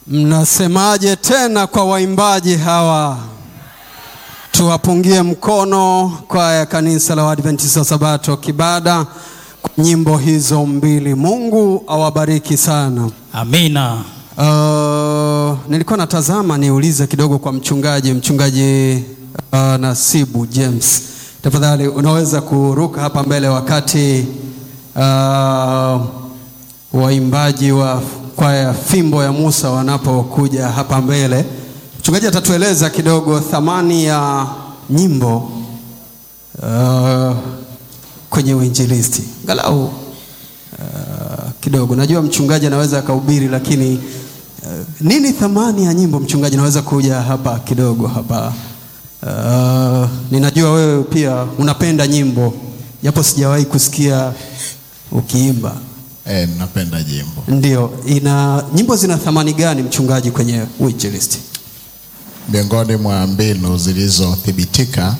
Mnasemaje tena kwa waimbaji hawa? Tuwapungie mkono kwaya ya kanisa la Waadventista wa Sabato Kibada kwa nyimbo hizo mbili. Mungu awabariki sana. Amina. Uh, nilikuwa natazama niulize kidogo kwa mchungaji mchungaji uh, Nasibu James, tafadhali unaweza kuruka hapa mbele wakati uh, waimbaji wa kwaya Fimbo ya Musa wanapokuja hapa mbele. Mchungaji atatueleza kidogo thamani ya nyimbo uh, kwenye uinjilisti galau uh, kidogo. Najua mchungaji anaweza akahubiri, lakini uh, nini thamani ya nyimbo? Mchungaji, naweza kuja hapa kidogo hapa. Uh, ninajua wewe pia unapenda nyimbo, japo sijawahi kusikia ukiimba. Eh, napenda jimbo. Ndio, ina nyimbo zina thamani gani mchungaji kwenye uinjilisti? Miongoni mwa mbinu zilizothibitika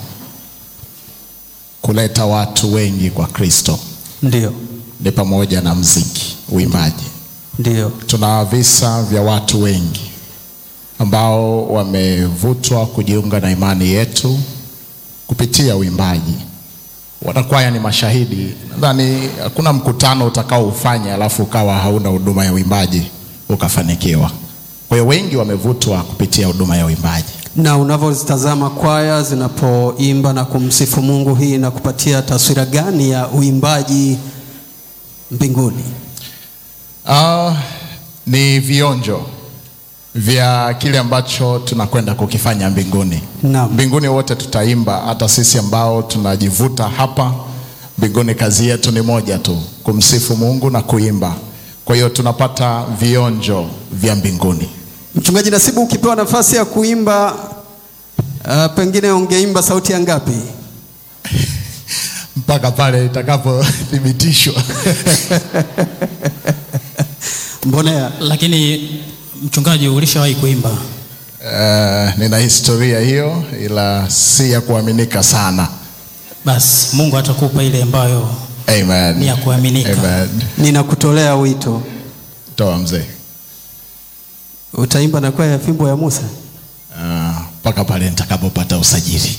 kuleta watu wengi kwa Kristo Ndio, ni pamoja na mziki, uimbaji. ndio, Tuna visa vya watu wengi ambao wamevutwa kujiunga na imani yetu kupitia uimbaji. Wanakwaya ni mashahidi. Nadhani hakuna mkutano utakaoufanya alafu ukawa hauna huduma ya uimbaji ukafanikiwa. Kwa hiyo wengi wamevutwa kupitia huduma ya uimbaji. na unavyozitazama kwaya zinapoimba na kumsifu Mungu, hii inakupatia taswira gani ya uimbaji mbinguni? Ah, ni vionjo vya kile ambacho tunakwenda kukifanya mbinguni. Naam. Mbinguni wote tutaimba, hata sisi ambao tunajivuta hapa mbinguni, kazi yetu ni moja tu, kumsifu Mungu na kuimba. Kwa hiyo tunapata vionjo vya mbinguni. Mchungaji Nasibu, ukipewa nafasi ya kuimba uh, pengine ungeimba sauti ya ngapi? mpaka pale itakapothibitishwa. Mbonea, Lakini mchungaji, ulishawahi kuimba? Uh, nina historia hiyo, ila si ya kuaminika sana. Basi Mungu atakupa ile ambayo Amen. Ni ya kuaminika. Amen. ninakutolea wito, Toa mzee. utaimba na kwaya ya Fimbo ya Musa. Ah, mpaka pale nitakapopata usajili.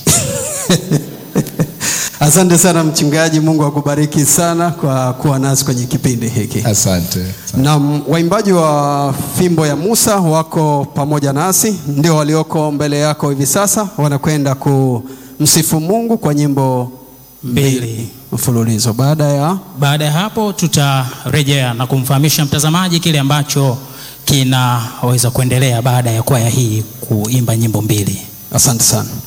Asante sana mchungaji, Mungu akubariki sana kwa kuwa nasi kwenye kipindi hiki. Asante. Na waimbaji wa Fimbo ya Musa wako pamoja nasi, ndio walioko mbele yako hivi sasa, wanakwenda kumsifu Mungu kwa nyimbo Mbili. mfululizo. Baada ya Baada ya hapo tutarejea na kumfahamisha mtazamaji kile ambacho kinaweza kuendelea baada ya kwaya hii kuimba nyimbo mbili. asante sana.